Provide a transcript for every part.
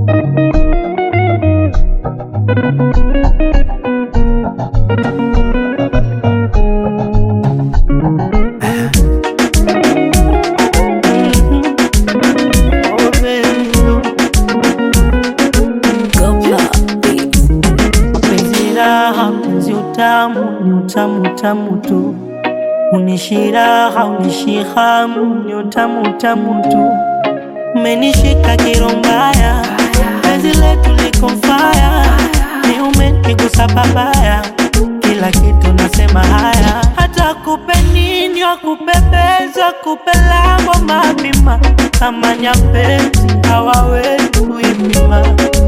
Penzi raha, penzi utamu, ni utamu utamu tu. Unishi raha, unishi hamu, ni utamu utamu tu. Umenishika kirombaya, penzi letu liko faya, ni umenigusa babaya, kila kitu nasema haya, hata kupe nini wakupepeza, kupe lango mapima, kama nyapezi hawawezi kuipima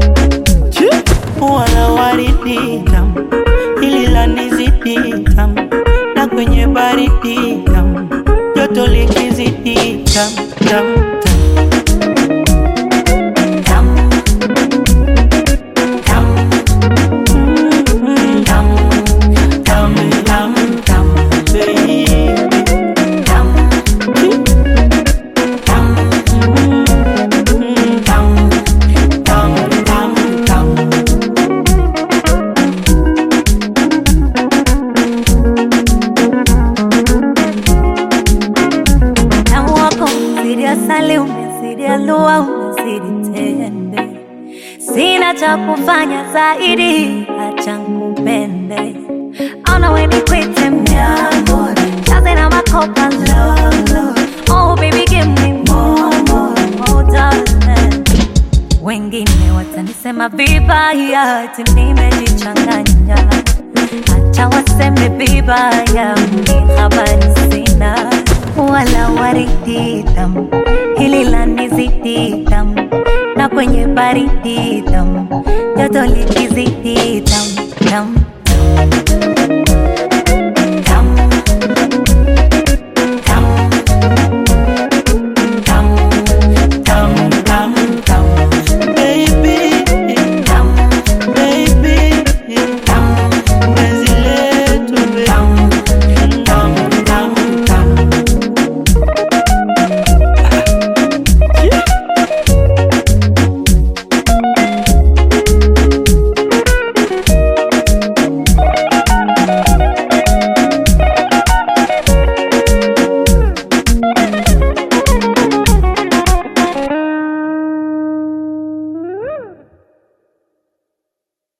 wala waridi tamu, hili lanizidi tamu, na kwenye baridi tamu, joto likizidi tamu tamu tamu. Mm, tamu, tamu, tamu, tamu, baby. Tamu, tamu, mm, tamu, tamu, tamu, tamu. Tamu wako umezidi asali, umezidi alua, umezidi tende. Sina cha kufanya zaidi, acha nikupende. Ona we nikwite mdogo, chaze na makopa lolo. Oh baby give me more, more, more darling. Wengine watanisema vibaya, ati nimejichanganya. Acha waseme vibaya, mimi habari sina. Wala waridi tamu, hili lanizidi tamu, na kwenye baridi tamu, joto likizidi tamu tamu